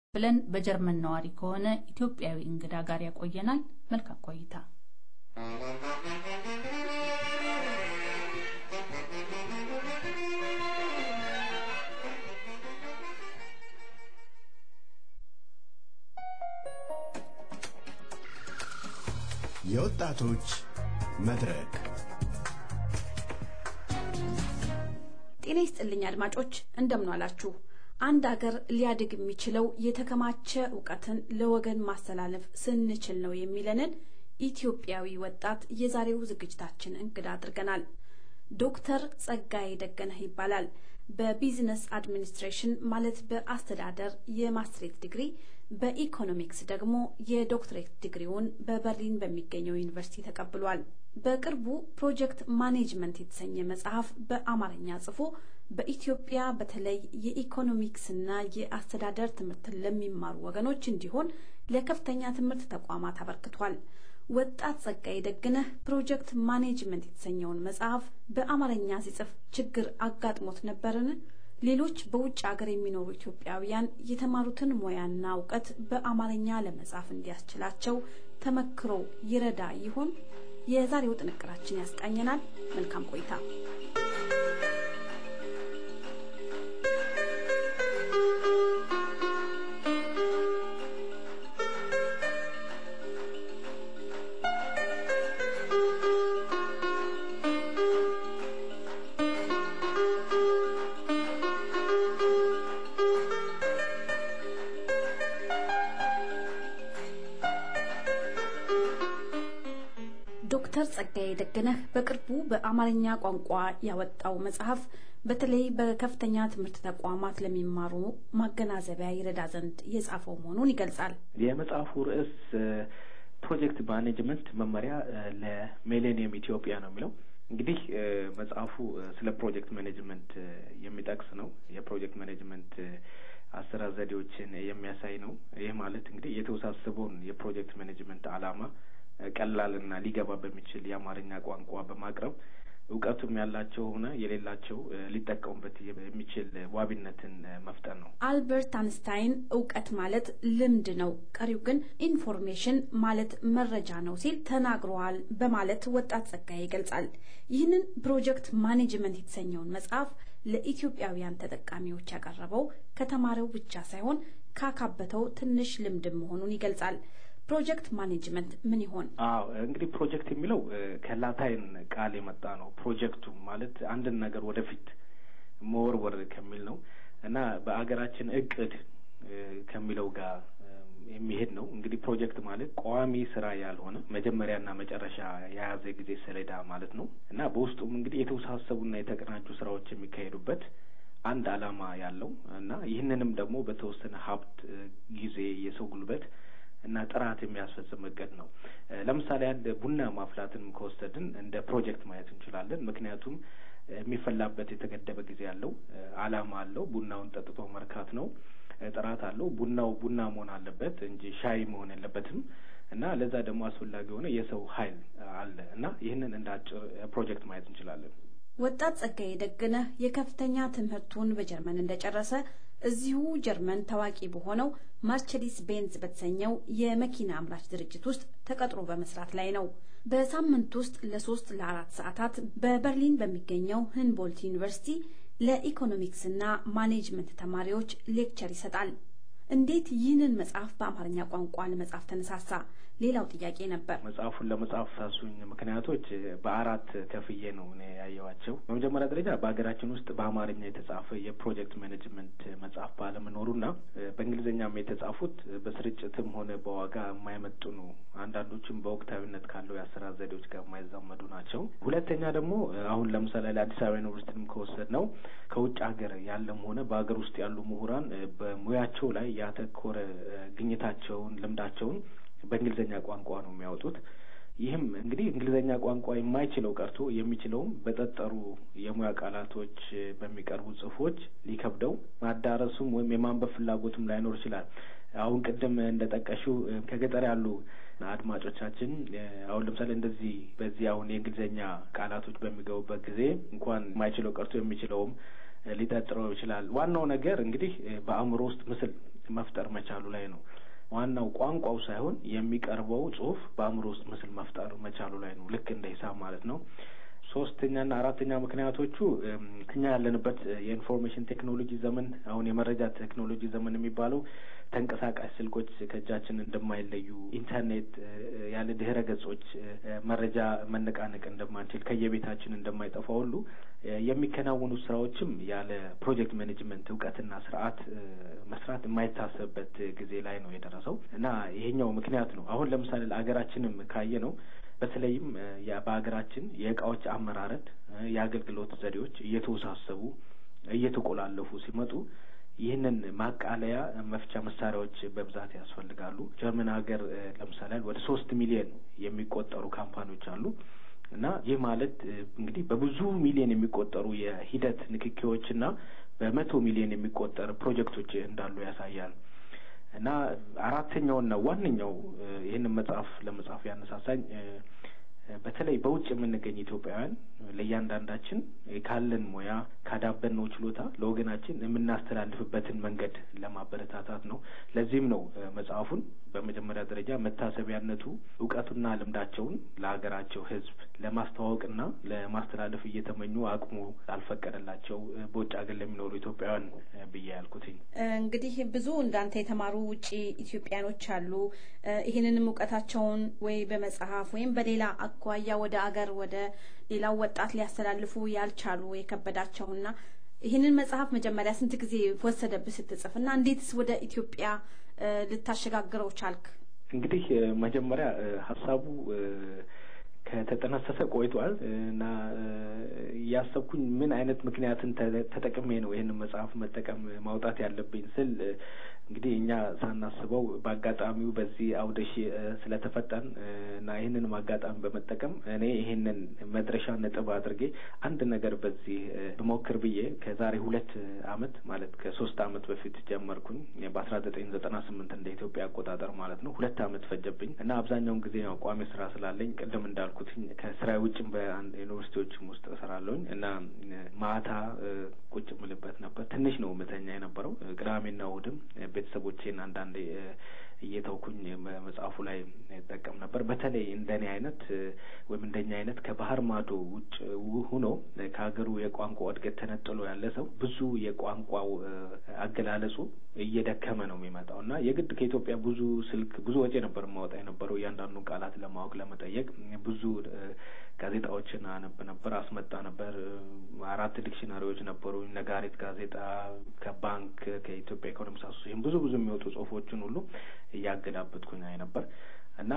ብለን በጀርመን ነዋሪ ከሆነ ኢትዮጵያዊ እንግዳ ጋር ያቆየናል። መልካም ቆይታ። የወጣቶች መድረክ ጤና ይስጥልኝ አድማጮች፣ እንደምን አላችሁ? አንድ አገር ሊያድግ የሚችለው የተከማቸ እውቀትን ለወገን ማስተላለፍ ስንችል ነው የሚለንን ኢትዮጵያዊ ወጣት የዛሬው ዝግጅታችን እንግዳ አድርገናል። ዶክተር ጸጋዬ ደገነህ ይባላል። በቢዝነስ አድሚኒስትሬሽን ማለት በአስተዳደር የማስትሬት ዲግሪ፣ በኢኮኖሚክስ ደግሞ የዶክትሬት ዲግሪውን በበርሊን በሚገኘው ዩኒቨርሲቲ ተቀብሏል። በቅርቡ ፕሮጀክት ማኔጅመንት የተሰኘ መጽሐፍ በአማርኛ ጽፎ በኢትዮጵያ በተለይ የኢኮኖሚክስና የአስተዳደር ትምህርትን ለሚማሩ ወገኖች እንዲሆን ለከፍተኛ ትምህርት ተቋማት አበርክቷል። ወጣት ጸጋዬ ደግነህ ፕሮጀክት ማኔጅመንት የተሰኘውን መጽሐፍ በአማርኛ ሲጽፍ ችግር አጋጥሞት ነበርን? ሌሎች በውጭ ሀገር የሚኖሩ ኢትዮጵያውያን የተማሩትን ሙያና እውቀት በአማርኛ ለመጻፍ እንዲያስችላቸው ተመክሮ ይረዳ ይሆን? የዛሬው ጥንቅራችን ያስቃኘናል። መልካም ቆይታ። ዶክተር ጸጋዬ ደገነህ በቅርቡ በአማርኛ ቋንቋ ያወጣው መጽሐፍ በተለይ በከፍተኛ ትምህርት ተቋማት ለሚማሩ ማገናዘቢያ ይረዳ ዘንድ የጻፈው መሆኑን ይገልጻል። የመጽሐፉ ርዕስ ፕሮጀክት ማኔጅመንት መመሪያ ለሚሌኒየም ኢትዮጵያ ነው የሚለው። እንግዲህ መጽሐፉ ስለ ፕሮጀክት ማኔጅመንት የሚጠቅስ ነው። የፕሮጀክት ማኔጅመንት አሰራር ዘዴዎችን የሚያሳይ ነው። ይህ ማለት እንግዲህ የተወሳሰበውን የፕሮጀክት ማኔጅመንት ዓላማ ቀላልና ሊገባ በሚችል የአማርኛ ቋንቋ በማቅረብ እውቀቱም ያላቸው ሆነ የሌላቸው ሊጠቀሙበት የሚችል ዋቢነትን መፍጠር ነው። አልበርት አንስታይን እውቀት ማለት ልምድ ነው፣ ቀሪው ግን ኢንፎርሜሽን ማለት መረጃ ነው ሲል ተናግረዋል በማለት ወጣት ጸጋዬ ይገልጻል። ይህንን ፕሮጀክት ማኔጅመንት የተሰኘውን መጽሐፍ ለኢትዮጵያውያን ተጠቃሚዎች ያቀረበው ከተማረው ብቻ ሳይሆን ካካበተው ትንሽ ልምድ መሆኑን ይገልጻል። ፕሮጀክት ማኔጅመንት ምን ይሆን? አዎ እንግዲህ ፕሮጀክት የሚለው ከላታይን ቃል የመጣ ነው። ፕሮጀክቱ ማለት አንድን ነገር ወደፊት መወርወር ከሚል ነው እና በአገራችን እቅድ ከሚለው ጋር የሚሄድ ነው። እንግዲህ ፕሮጀክት ማለት ቋሚ ስራ ያልሆነ መጀመሪያና መጨረሻ የያዘ ጊዜ ሰሌዳ ማለት ነው እና በውስጡም እንግዲህ የተወሳሰቡና የተቀናጁ ስራዎች የሚካሄዱበት አንድ አላማ ያለው እና ይህንንም ደግሞ በተወሰነ ሀብት፣ ጊዜ፣ የሰው ጉልበት እና ጥራት የሚያስፈጽም እቅድ ነው። ለምሳሌ አንድ ቡና ማፍላትን ከወሰድን እንደ ፕሮጀክት ማየት እንችላለን። ምክንያቱም የሚፈላበት የተገደበ ጊዜ አለው፣ አላማ አለው። ቡናውን ጠጥቶ መርካት ነው። ጥራት አለው። ቡናው ቡና መሆን አለበት እንጂ ሻይ መሆን የለበትም እና ለዛ ደግሞ አስፈላጊ የሆነ የሰው ኃይል አለ እና ይህንን እንደ አጭር ፕሮጀክት ማየት እንችላለን። ወጣት ጸጋዬ ደግነህ የከፍተኛ ትምህርቱን በጀርመን እንደጨረሰ እዚሁ ጀርመን ታዋቂ በሆነው ማርቸዲስ ቤንዝ በተሰኘው የመኪና አምራች ድርጅት ውስጥ ተቀጥሮ በመስራት ላይ ነው። በሳምንት ውስጥ ለሶስት ለአራት ሰዓታት በበርሊን በሚገኘው ህንቦልት ዩኒቨርሲቲ ለኢኮኖሚክስና ማኔጅመንት ተማሪዎች ሌክቸር ይሰጣል። እንዴት ይህንን መጽሐፍ በአማርኛ ቋንቋ ለመጻፍ ተነሳሳ? ሌላው ጥያቄ ነበር። መጽሐፉን ለመጻፍ ሳሱኝ ምክንያቶች በአራት ከፍዬ ነው እኔ ያየዋቸው። በመጀመሪያ ደረጃ በሀገራችን ውስጥ በአማርኛ የተጻፈ የፕሮጀክት ማኔጅመንት መጽሐፍ ባለመኖሩና በእንግሊዝኛም የተጻፉት በስርጭትም ሆነ በዋጋ የማይመጥኑ አንዳንዶችም በወቅታዊነት ካለው የአሰራር ዘዴዎች ጋር የማይዛመዱ ናቸው። ሁለተኛ ደግሞ አሁን ለምሳሌ ለአዲስ አበባ ዩኒቨርሲቲም ከወሰድ ነው ከውጭ ሀገር ያለም ሆነ በሀገር ውስጥ ያሉ ምሁራን በሙያቸው ላይ ያተኮረ ግኝታቸውን፣ ልምዳቸውን በእንግሊዝኛ ቋንቋ ነው የሚያወጡት። ይህም እንግዲህ እንግሊዝኛ ቋንቋ የማይችለው ቀርቶ የሚችለውም በጠጠሩ የሙያ ቃላቶች በሚቀርቡ ጽሁፎች ሊከብደው ማዳረሱም ወይም የማንበብ ፍላጎቱም ላይኖር ይችላል። አሁን ቅድም እንደ ጠቀሽው ከገጠር ያሉ አድማጮቻችን አሁን ለምሳሌ እንደዚህ በዚህ አሁን የእንግሊዝኛ ቃላቶች በሚገቡበት ጊዜ እንኳን የማይችለው ቀርቶ የሚችለውም ሊጠጥረው ይችላል። ዋናው ነገር እንግዲህ በአእምሮ ውስጥ ምስል መፍጠር መቻሉ ላይ ነው። ዋናው ቋንቋው ሳይሆን የሚቀርበው ጽሁፍ በአእምሮ ውስጥ ምስል መፍጠር መቻሉ ላይ ነው። ልክ እንደ ሂሳብ ማለት ነው። ሶስተኛና አራተኛ ምክንያቶቹ እኛ ያለንበት የኢንፎርሜሽን ቴክኖሎጂ ዘመን አሁን የመረጃ ቴክኖሎጂ ዘመን የሚባለው ተንቀሳቃሽ ስልኮች ከእጃችን እንደማይለዩ፣ ኢንተርኔት ያለ ድህረ ገጾች መረጃ መነቃነቅ እንደማንችል፣ ከየቤታችን እንደማይጠፋ ሁሉ የሚከናወኑ ስራዎችም ያለ ፕሮጀክት ማኔጅመንት እውቀትና ስርዓት መስራት የማይታሰብበት ጊዜ ላይ ነው የደረሰው እና ይሄኛው ምክንያት ነው። አሁን ለምሳሌ ለሀገራችንም ካየ ነው በተለይም በሀገራችን የእቃዎች አመራረድ፣ የአገልግሎት ዘዴዎች እየተወሳሰቡ እየተቆላለፉ ሲመጡ ይህንን ማቃለያ መፍቻ መሳሪያዎች በብዛት ያስፈልጋሉ። ጀርመን ሀገር ለምሳሌ ወደ ሶስት ሚሊዮን የሚቆጠሩ ካምፓኒዎች አሉ እና ይህ ማለት እንግዲህ በብዙ ሚሊዮን የሚቆጠሩ የሂደት ንክኪዎችና በመቶ ሚሊዮን የሚቆጠር ፕሮጀክቶች እንዳሉ ያሳያል። እና አራተኛውና ዋነኛው ይህንን መጽሐፍ ለመጻፍ ያነሳሳኝ በተለይ በውጭ የምንገኝ ኢትዮጵያውያን ለእያንዳንዳችን ካለን ሙያ ካዳበርነው ችሎታ ለወገናችን የምናስተላልፍበትን መንገድ ለማበረታታት ነው። ለዚህም ነው መጽሐፉን በመጀመሪያ ደረጃ መታሰቢያነቱ እውቀቱና ልምዳቸውን ለሀገራቸው ሕዝብ ለማስተዋወቅና ለማስተላለፍ እየተመኙ አቅሙ ላልፈቀደላቸው በውጭ ሀገር ለሚኖሩ ኢትዮጵያውያን ብዬ ያልኩትኝ። እንግዲህ ብዙ እንዳንተ የተማሩ ውጭ ኢትዮጵያኖች አሉ። ይህንንም እውቀታቸውን ወይ በመጽሐፍ ወይም በሌላ አኳያ ወደ አገር ወደ ሌላው ወጣት ሊያስተላልፉ ያልቻሉ የከበዳቸውና ይህንን መጽሐፍ መጀመሪያ ስንት ጊዜ ወሰደብህ ስትጽፍ እና እንዴትስ ወደ ኢትዮጵያ ልታሸጋግረው ቻልክ? እንግዲህ መጀመሪያ ሀሳቡ ከተጠነሰሰ ቆይቷል እና እያሰብኩኝ ምን አይነት ምክንያትን ተጠቅሜ ነው ይህንን መጽሐፍ መጠቀም ማውጣት ያለብኝ ስል እንግዲህ እኛ ሳናስበው በአጋጣሚው በዚህ አውደሺ ስለተፈጠን እና ይህንንም አጋጣሚ በመጠቀም እኔ ይህንን መድረሻ ነጥብ አድርጌ አንድ ነገር በዚህ ብሞክር ብዬ ከዛሬ ሁለት አመት ማለት ከሶስት አመት በፊት ጀመርኩኝ በአስራ ዘጠኝ ዘጠና ስምንት እንደ ኢትዮጵያ አቆጣጠር ማለት ነው። ሁለት አመት ፈጀብኝ እና አብዛኛውን ጊዜ ያው ቋሚ ስራ ስላለኝ ቅድም እንዳልኩትኝ ከስራ ውጭም በአንድ ዩኒቨርሲቲዎችም ውስጥ እሰራለሁኝ እና ማታ ቁጭ ምልበት ነበር። ትንሽ ነው ምተኛ የነበረው ቅዳሜና እሑድም ቤተሰቦቼን አንዳንዴ እየተውኩኝ መጽሐፉ ላይ ይጠቀም ነበር። በተለይ እንደኔ አይነት ወይም እንደኛ አይነት ከባህር ማዶ ውጭ ሁኖ ከሀገሩ የቋንቋ እድገት ተነጥሎ ያለ ሰው ብዙ የቋንቋው አገላለጹ እየደከመ ነው የሚመጣው እና የግድ ከኢትዮጵያ ብዙ ስልክ ብዙ ወጪ ነበር የማወጣ የነበረው እያንዳንዱን ቃላት ለማወቅ ለመጠየቅ ብዙ ጋዜጣዎችን አነብ ነበር፣ አስመጣ ነበር። አራት ዲክሽነሪዎች ነበሩ። ነጋሪት ጋዜጣ ከባንክ ከኢትዮጵያ ኢኮኖሚክስ አሶሲሽን ብዙ ብዙ የሚወጡ ጽሁፎችን ሁሉ እያገላበጥኩኝ አይ ነበር እና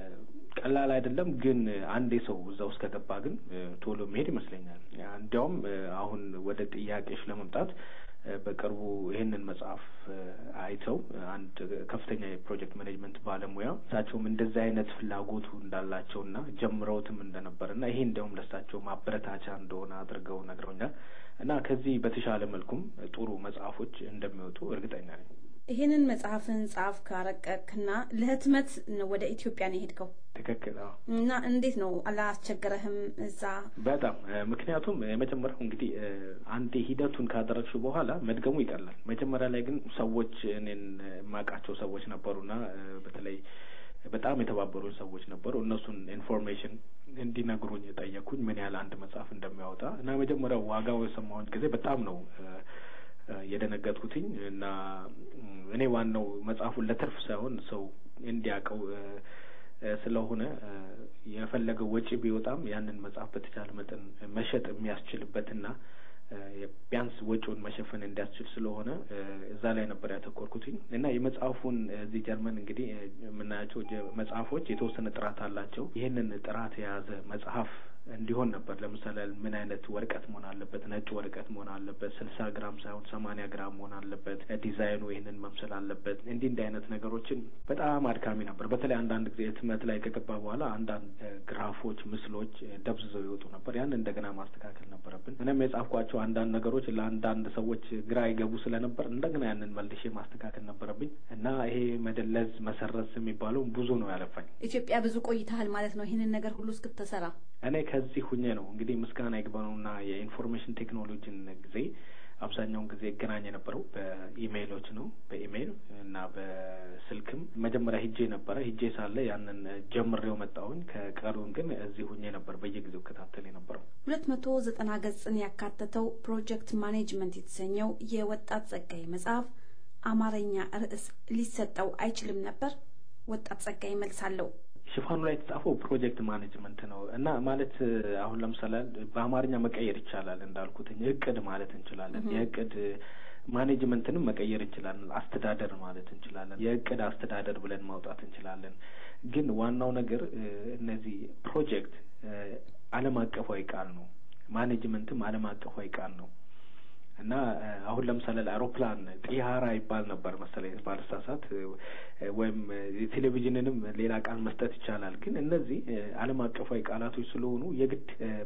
ቀላል አይደለም። ግን አንዴ ሰው እዛ ውስጥ ከገባ ግን ቶሎ መሄድ ይመስለኛል። እንዲያውም አሁን ወደ ጥያቄዎች ለመምጣት በቅርቡ ይህንን መጽሐፍ አይተው አንድ ከፍተኛ የፕሮጀክት ማኔጅመንት ባለሙያ እሳቸውም እንደዚህ አይነት ፍላጎቱ እንዳላቸውና ጀምረውትም እንደነበርና ይሄ እንዲያውም ለእሳቸው ማበረታቻ እንደሆነ አድርገው ነግረውኛል እና ከዚህ በተሻለ መልኩም ጥሩ መጽሐፎች እንደሚወጡ እርግጠኛ ነኝ። ይህንን መጽሐፍን ጻፍ ካረቀክና ለህትመት ወደ ኢትዮጵያ ነው የሄድከው? ትክክል። እና እንዴት ነው አላስቸገረህም እዛ? በጣም ምክንያቱም የመጀመሪያው እንግዲህ አንዴ ሂደቱን ካደረግሽ በኋላ መድገሙ ይቀላል። መጀመሪያ ላይ ግን ሰዎች እኔን የማውቃቸው ሰዎች ነበሩና በተለይ በጣም የተባበሩን ሰዎች ነበሩ። እነሱን ኢንፎርሜሽን እንዲነግሩኝ የጠየኩኝ ምን ያህል አንድ መጽሐፍ እንደሚያወጣ እና መጀመሪያው ዋጋው የሰማሁት ጊዜ በጣም ነው የደነገጥኩትኝ እና እኔ ዋናው መጽሐፉን ለትርፍ ሳይሆን ሰው እንዲያውቀው ስለሆነ የፈለገው ወጪ ቢወጣም ያንን መጽሐፍ በተቻለ መጠን መሸጥ የሚያስችልበትና ቢያንስ ወጪውን መሸፈን እንዲያስችል ስለሆነ እዛ ላይ ነበር ያተኮርኩትኝ እና የመጽሐፉን እዚህ ጀርመን እንግዲህ የምናያቸው መጽሐፎች የተወሰነ ጥራት አላቸው። ይህንን ጥራት የያዘ መጽሐፍ እንዲሆን ነበር። ለምሳሌ ምን አይነት ወረቀት መሆን አለበት? ነጭ ወረቀት መሆን አለበት። ስልሳ ግራም ሳይሆን ሰማንያ ግራም መሆን አለበት። ዲዛይኑ ይህንን መምሰል አለበት። እንዲህ እንዲህ አይነት ነገሮችን በጣም አድካሚ ነበር። በተለይ አንዳንድ ጊዜ ህትመት ላይ ከገባ በኋላ አንዳንድ ግራፎች፣ ምስሎች ደብዝዘው ይወጡ ነበር። ያን እንደገና ማስተካከል ነበረብን። እኔም የጻፍኳቸው አንዳንድ ነገሮች ለአንዳንድ ሰዎች ግራ ይገቡ ስለነበር እንደገና ያንን መልሼ ማስተካከል ነበረብኝ እና ይሄ መደለዝ፣ መሰረዝ የሚባለው ብዙ ነው ያለፋኝ። ኢትዮጵያ ብዙ ቆይተሃል ማለት ነው ይህንን ነገር ሁሉ እስክትሰራ? እኔ ከዚህ ሁኜ ነው እንግዲህ ምስጋና ይግባውና የኢንፎርሜሽን ቴክኖሎጂን ጊዜ አብዛኛውን ጊዜ ይገናኝ የነበረው በኢሜይሎች ነው። በኢሜይል እና በስልክም መጀመሪያ ሂጄ ነበረ። ሂጄ ሳለ ያንን ጀምሬው መጣሁኝ። ከቀሩን ግን እዚህ ሁኜ ነበር በየጊዜው ከታተል የነበረው። ሁለት መቶ ዘጠና ገጽን ያካተተው ፕሮጀክት ማኔጅመንት የተሰኘው የወጣት ጸጋዬ መጽሐፍ አማርኛ ርዕስ ሊሰጠው አይችልም ነበር? ወጣት ጸጋዬ መልስ አለው። ሽፋኑ ላይ የተጻፈው ፕሮጀክት ማኔጅመንት ነው እና ማለት አሁን ለምሳሌ በአማርኛ መቀየር ይቻላል እንዳልኩትኝ እቅድ ማለት እንችላለን። የእቅድ ማኔጅመንትንም መቀየር እንችላለን። አስተዳደር ማለት እንችላለን። የእቅድ አስተዳደር ብለን ማውጣት እንችላለን። ግን ዋናው ነገር እነዚህ ፕሮጀክት ዓለም አቀፋዊ ቃል ነው። ማኔጅመንትም ዓለም አቀፋዊ ቃል ነው እና አሁን ለምሳሌ ለአውሮፕላን ጢያራ ይባል ነበር መሰለኝ ባልሳሳት፣ ወይም የቴሌቪዥንንም ሌላ ቃል መስጠት ይቻላል። ግን እነዚህ ዓለም አቀፋዊ ቃላቶች ስለሆኑ የግድ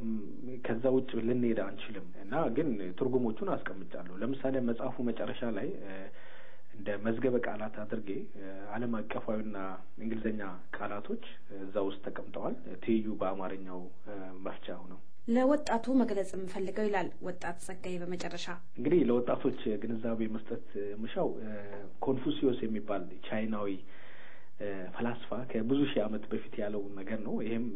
ከዛ ውጭ ልንሄድ አንችልም እና ግን ትርጉሞቹን አስቀምጫለሁ። ለምሳሌ መጽሐፉ መጨረሻ ላይ እንደ መዝገበ ቃላት አድርጌ ዓለም አቀፋዊና እንግሊዝኛ ቃላቶች እዛ ውስጥ ተቀምጠዋል። ትይዩ በአማርኛው መፍቻ ነው። ለወጣቱ መግለጽ የምፈልገው ይላል ወጣት ጸጋዬ በመጨረሻ እንግዲህ ለወጣቶች ግንዛቤ መስጠት ምሻው ኮንፉሲዮስ የሚባል ቻይናዊ ፈላስፋ ከብዙ ሺህ ዓመት በፊት ያለው ነገር ነው። ይሄም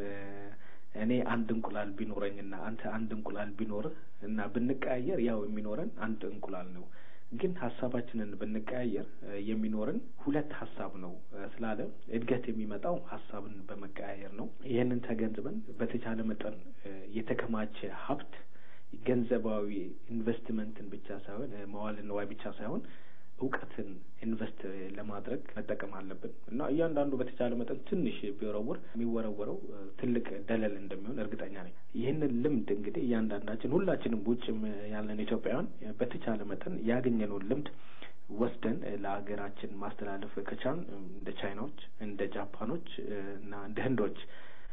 እኔ አንድ እንቁላል ቢኖረኝና አንተ አንድ እንቁላል ቢኖርህ እና ብንቀያየር ያው የሚኖረን አንድ እንቁላል ነው ግን ሀሳባችንን ብንቀያየር የሚኖርን ሁለት ሀሳብ ነው ስላለ እድገት የሚመጣው ሀሳብን በመቀያየር ነው። ይህንን ተገንዝበን በተቻለ መጠን የተከማቸ ሀብት ገንዘባዊ ኢንቨስትመንትን ብቻ ሳይሆን መዋለ ንዋይ ብቻ ሳይሆን እውቀትን ኢንቨስት ለማድረግ መጠቀም አለብን እና እያንዳንዱ በተቻለ መጠን ትንሽ ቢወረውር የሚወረወረው ትልቅ ደለል እንደሚሆን እርግጠኛ ነኝ። ይህንን ልምድ እንግዲህ እያንዳንዳችን ሁላችንም ውጭም ያለን ኢትዮጵያውያን በተቻለ መጠን ያገኘነውን ልምድ ወስደን ለሀገራችን ማስተላለፍ ከቻልን እንደ ቻይናዎች፣ እንደ ጃፓኖች እና እንደ ህንዶች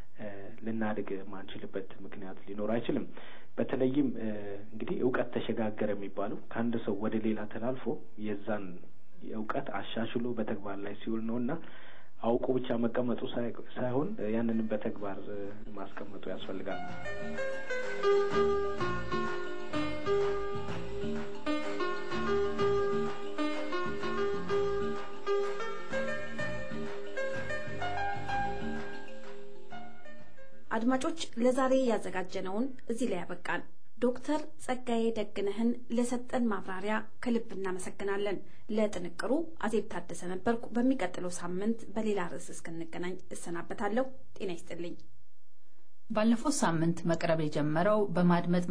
ልናድግ ማንችልበት ምክንያት ሊኖር አይችልም። በተለይም እንግዲህ እውቀት ተሸጋገረ የሚባለው ከአንድ ሰው ወደ ሌላ ተላልፎ የዛን እውቀት አሻሽሎ በተግባር ላይ ሲውል ነው እና አውቆ ብቻ መቀመጡ ሳይሆን ያንንም በተግባር ማስቀመጡ ያስፈልጋል። አድማጮች ለዛሬ ያዘጋጀነውን እዚህ ላይ ያበቃን። ዶክተር ጸጋዬ ደግነህን ለሰጠን ማብራሪያ ከልብ እናመሰግናለን። ለጥንቅሩ አዜብ ታደሰ ነበርኩ። በሚቀጥለው ሳምንት በሌላ ርዕስ እስክንገናኝ እሰናበታለሁ። ጤና ይስጥልኝ። ባለፈው ሳምንት መቅረብ የጀመረው በማድመጥ